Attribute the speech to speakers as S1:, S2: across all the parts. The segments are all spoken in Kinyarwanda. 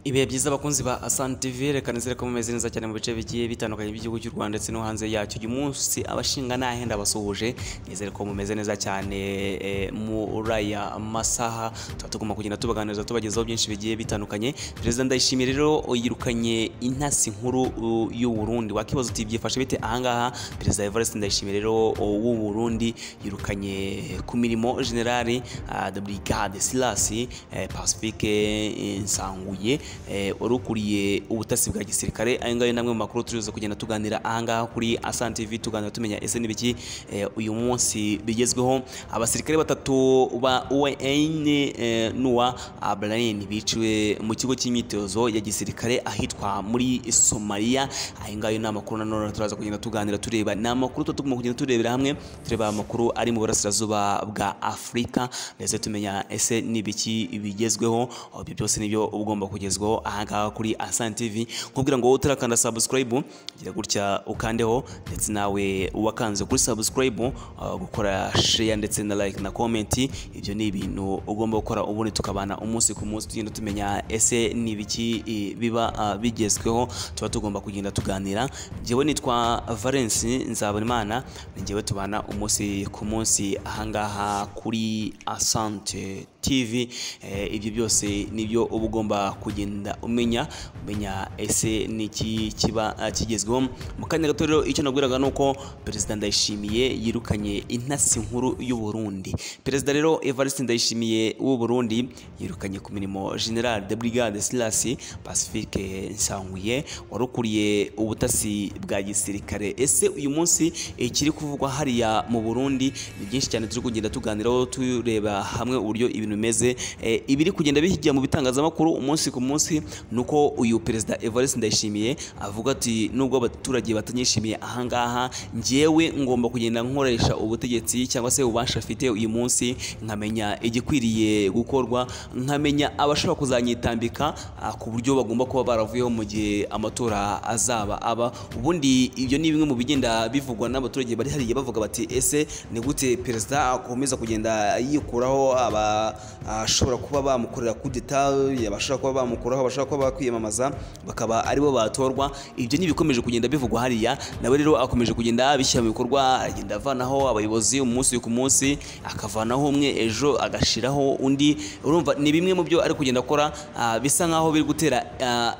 S1: ibihe byiza abakunzi ba Asante TV reka nizere ko mumeze neza cyane mu bice bigiye bitandukanye by'igihugu cy'u Rwanda ndetse no hanze yacyo uyu munsi abashinga n'ahenda basuhuje nizere ko mumeze neza cyane eh, muri aya masaha tuba tugomba kugenda tubaganiriza tubagezaho byinshi bigiye bitandukanye perezida ndayishimiye rero yirukanye intasi nkuru uh, y'u Burundi wakibaza uti byifashe bite ahangaha perezida Evariste ndayishimiye rero uh, w'u Burundi yirukanye ku mirimo generali uh, de brigade Silas eh, Pacifique eh, Nsanguye eh, wari ukuriye ubutasi bwa gisirikare aya ngaya namwe mu makuru turiza kugenda tuganira ahangaha kuri Asante TV tuganira tumenya ese n'ibiki eh, uyu munsi bigezweho abasirikare batatu ba UN eh, Nuwa Ablain biciwe mu kigo cy'imyitozo ya gisirikare ahitwa muri Somalia aya ngaya ni amakuru nanone turaza kugenda tuganira tureba ni amakuru tuba tugomba kugenda turebera hamwe tureba amakuru ari mu burasirazuba bwa Afurika ndetse tumenya ese n'ibiki bigezweho aho ibyo byose nibyo uba ugomba kugezwaho ahangaha kuri Asante TV nkubwira ngo wowe utarakanda subscribe gira gutya ukandeho ndetse nawe wakanze kuri subscribe uh, gukora share ndetse na like na comment ibyo ni ibintu ugomba gukora ubundi tukabana umunsi ku munsi tugenda tumenya ese ni ibiki eh, biba uh, bigezweho tuba tugomba kugenda tuganira njyewe nitwa Valence Nzabonimana njyewe tubana umunsi ku munsi ahangaha kuri Asante TV eh, ibyo byose nibyo uba ugomba kugenda umenya umenya ese niki kiba ah, kigezweho mu kanya gato rero icyo nabwiraga ni uko perezida Ndayishimiye yirukanye intasi nkuru y'u Burundi perezida rero Evariste Ndayishimiye w'u Burundi yirukanye ku mirimo General de Brigade Silas Pacifique Nsanguye wari ukuriye ubutasi bwa gisirikare ese uyu munsi ikiri kuvugwa hariya mu Burundi ni byinshi cyane turi kugenda tuganiraho tureba hamwe uburyo ibintu bimeze Eh, ibiri kugenda bihigira mu bitangazamakuru umunsi ku munsi ni uko uyu perezida Evariste Ndayishimiye avuga ati nubwo abaturage batanyishimiye ahangaha njyewe ngomba kugenda nkoresha ubutegetsi cyangwa se ububasha afite uyu munsi nkamenya igikwiriye gukorwa nkamenya abashaka kuzanyitambika ah, ku buryo bagomba kuba baravuyeho mu gihe amatora azaba aba ubundi ibyo ni bimwe mu bigenda bivugwa n'abaturage bari hariya bavuga bati ese ni gute perezida akomeza kugenda yikuraho aba ashobora kuba bamukorera kudeta abashobora kuba bamukuraho abashobora kuba bakwiyamamaza bakaba aribo batorwa ibyo ni ibikomeje kugenda bivugwa hariya nawe rero akomeje kugenda abishyira mu bikorwa agenda avanaho abayobozi umunsi ku munsi akavanaho umwe ejo agashiraho undi urumva ni bimwe mu byo ari kugenda akora ah, bisa nkaho biri gutera ah,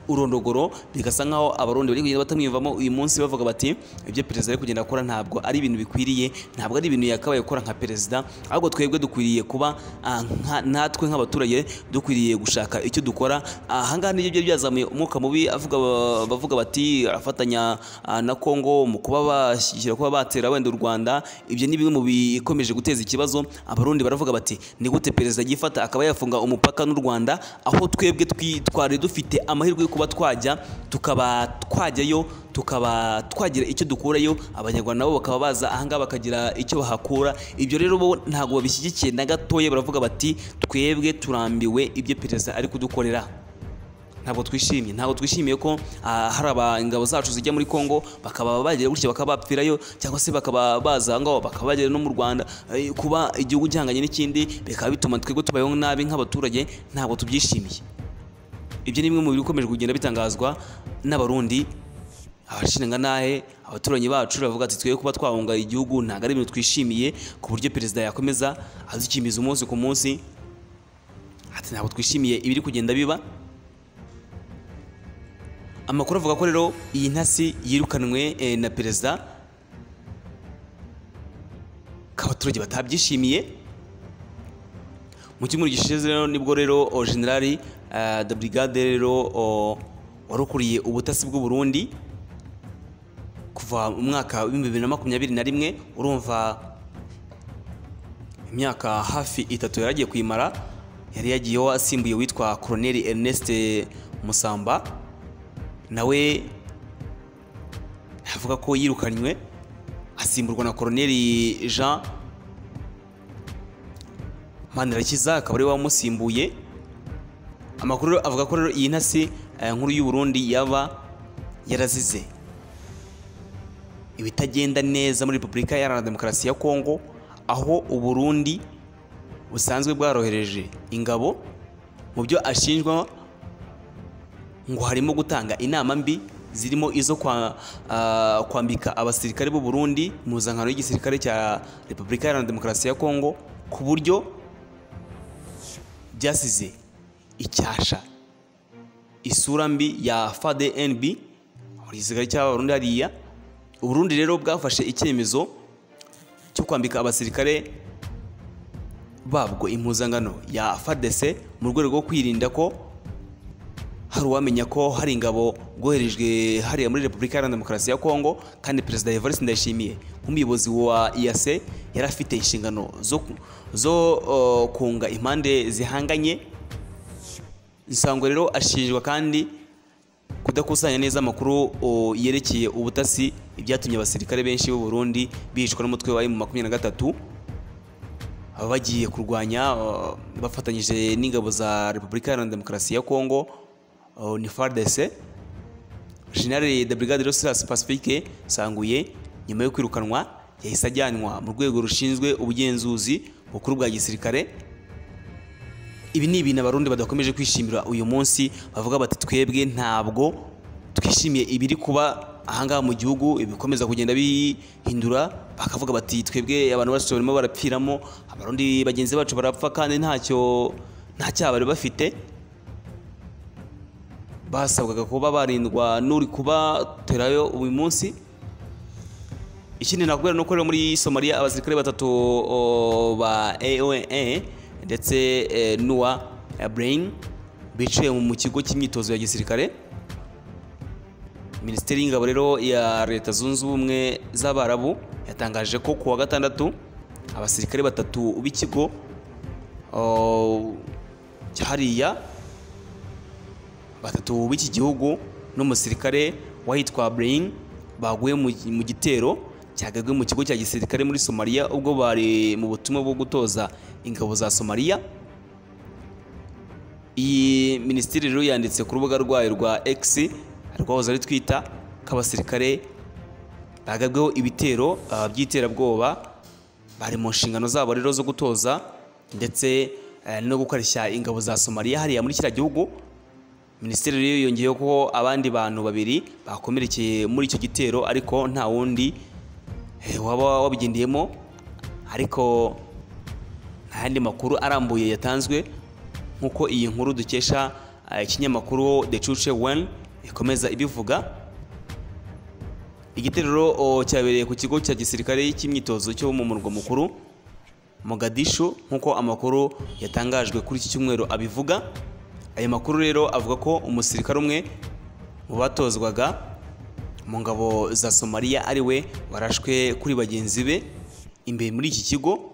S1: urondogoro bigasa nkaho abarundi bari kugenda batamwiyumvamo uyu munsi bavuga bati ibyo perezida ari kugenda akora ntabwo ari ibintu bikwiriye ntabwo ari ibintu yakabaye gukora nka perezida ahubwo twebwe dukwiriye kuba ah, nka- natwe nk'abaturage dukwiriye gushaka icyo dukora ahangaha nibyo byari byazamuye umwuka mubi avuga bavuga bati arafatanya ah, na Kongo mu kuba bashyira kuba batera wenda u Rwanda ibyo ni bimwe mu bikomeje guteza ikibazo abarundi baravuga bati ni gute perezida yifata akaba yafunga umupaka n'u Rwanda aho twebwe twi- twari dufite amahirwe yo kuba twajya tukaba twajyayo tukaba twagira icyo dukurayo abanyarwanda nabo bakaba baza ahangaha bakagira icyo bahakura ibyo rero bo ntabwo babishyigikiye na gatoya baravuga bati twebwe turambiwe ibyo perezida ari kudukorera ntabwo twishimye ntabwo twishimiye ko ah, hari aba ingabo zacu zijya muri Kongo bakaba bagera gutya bakaba bapfirayo cyangwa se bakaba baza aho ngaho bakaba bagera no mu Rwanda Eh, kuba igihugu gihanganye n'ikindi bikaba bituma twebwe tubayeho nabi nk'abaturage ntabwo tubyishimiye ibyo ni bimwe mu bikomeje kugenda bitangazwa n'abarundi abashinga nahe abaturanyi bacu bavuga ati twe kuba twahunga igihugu ntabwo ari ibintu twishimiye ku buryo perezida yakomeza adukimiza umunsi ku munsi ati ntabwo twishimiye ibiri kugenda biba amakuru avuga ko rero iyi ntasi yirukanwe eh, na perezida ko abaturage batabyishimiye mu cyumweru gishize rero nibwo rero o generali eh, de brigade rero o- wari ukuriye ubutasi bw'u Burundi kuva mu mwaka w'ibihumbi bibiri na makumyabiri na rimwe urumva imyaka hafi itatu yari agiye kuyimara yari yagiyeho asimbuye witwa Colonel Ernest Musamba nawe avuga ko yirukanywe asimburwa na Colonel Jean Manirakiza akaba ari we wamusimbuye amakuru rero avuga ko rero iyi ntasi eh, nkuru y'u Burundi yaba yarazize ibitagenda neza muri Repubulika Iharanira Demokarasi ya Kongo aho u Burundi busanzwe bwarohereje ingabo mu byo ashinjwa ngo harimo gutanga inama mbi zirimo izo kwa- ah, kwambika abasirikare b'u Burundi impuzankano y'igisirikare cya Repubulika Iharanira Demokarasi ya Kongo ku buryo byasize icyasha isura mbi ya FADNB igisirikare cy'Abarundi hariya Uburundi rero bwafashe icyemezo cyo kwambika abasirikare babwo impuzankano ya FARDC mu rwego rwo kwirinda ko hari uwamenya ko hari ingabo bwoherejwe hariya muri Repubulika Iharanira Demokarasi ya Kongo kandi Perezida Evariste Ndayishimiye nk'umuyobozi wa IAC yari afite inshingano zo, zo uh, kunga impande zihanganye Nsango rero ashinjwa kandi kudakusanya neza amakuru o, yerekeye ubutasi ibyatumye abasirikare benshi b'u Burundi bicwa n'umutwe wa M23 aba bagiye kurwanya o, bafatanyije n'ingabo za Repubulika Iharanira Demokarasi ya Kongo o, ni FARDC General de Brigade Rosas Pacifique Sanguye nyuma yo kwirukanwa yahise ajyanwa mu rwego rushinzwe ubugenzuzi bukuru bwa gisirikare ibi ni ibintu abarundi badakomeje kwishimira uyu munsi bavuga bati twebwe ntabwo twishimiye ibiri kuba ahangaha mu gihugu ibikomeza kugenda bihindura bakavuga bati twebwe abantu bacu barimo barapfiramo abarundi bagenzi bacu barapfa kandi ntacyo nta cyaha bari bafite basabwaga kuba barindwa n'uri kubaterayo uyu munsi ikindi nakubwira ni uko rero muri somaliya abasirikare batatu o, ba aoa ndetse eh, n'uwa eh, brain biciwe mu kigo cy'imyitozo ya gisirikare minisiteri y'ingabo rero ya leta zunze ubumwe z'abarabu yatangaje ko kuwa gatandatu abasirikare batatu b'ikigo o, cyahariya batatu b'iki gihugu n'umusirikare wahitwa Brain baguye mu mu gitero cyagabwe mu kigo cya gisirikare muri Somalia ubwo bari mu butumwa bwo gutoza ingabo za Somalia iyi minisitiri rero yanditse ku rubuga rwayo rwa X rwahoze ari twita ko abasirikare bagabweho ibitero ah, by'iterabwoba bari mu nshingano zabo rero zo gutoza ndetse eh, no gukarishya ingabo za Somalia hariya muri kiriya gihugu minisiteri rero yongeyeho ko abandi bantu babiri bakomerekeye muri icyo gitero ariko nta wundi eh, waba wabigendeyemo ariko nta yandi makuru arambuye yatanzwe nk'uko iyi nkuru dukesha eh, ikinyamakuru the cuce one ikomeza ibivuga igitero o, cyabereye ku kigo cya gisirikare cy'imyitozo cyo mu murwa mukuru Mogadishu nk'uko amakuru yatangajwe kuri iki cyumweru abivuga ayo makuru rero avuga ko umusirikare umwe mu batozwaga mu ngabo za somaliya ari we warashwe kuri bagenzi be imbere muri iki kigo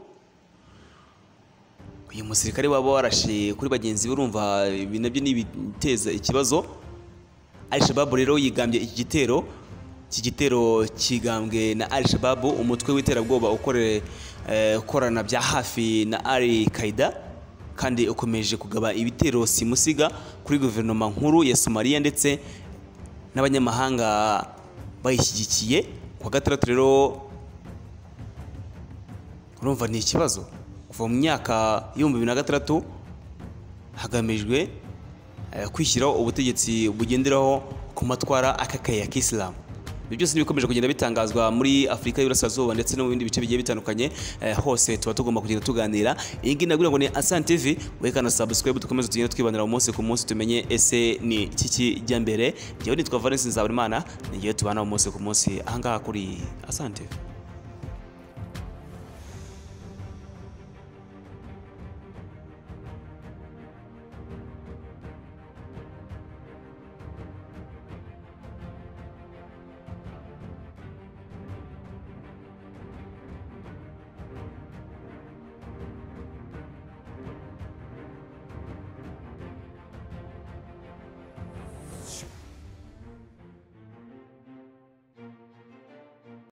S1: uyu musirikare waba warashe kuri bagenzi be urumva ibi nabyo ni ibiteza ikibazo Al-Shabaab rero yigambye iki gitero iki gitero kigambwe na Al-Shabaab umutwe w'iterabwoba ukore- eh, ukorana bya hafi na Al Qaeda kandi ukomeje kugaba ibitero simusiga kuri guverinoma nkuru ya Somalia ndetse n'abanyamahanga bayishyigikiye ku wa gatandatu rero urumva ni ikibazo kuva mu myaka y'ibihumbi bibiri na gatandatu hagamijwe eh, kwishyiraho ubutegetsi bugenderaho ku matwara akakaye ya kisilamu ibyo byose n'ibikomeje kugenda bitangazwa muri afurika y'iburasirazuba ndetse no mu bindi bice bigiye bitandukanye eh, hose tuba tugomba kugenda tuganira iyi ngiyi nagira ngo ni asante tv wekana subscribe dukomeze tugende twibanira umunsi ku munsi tumenye ese ni iki kijya mbere njyewe nitwa valence nzaburimana ni njyewe tubana umunsi ku munsi ahangaha kuri asante tv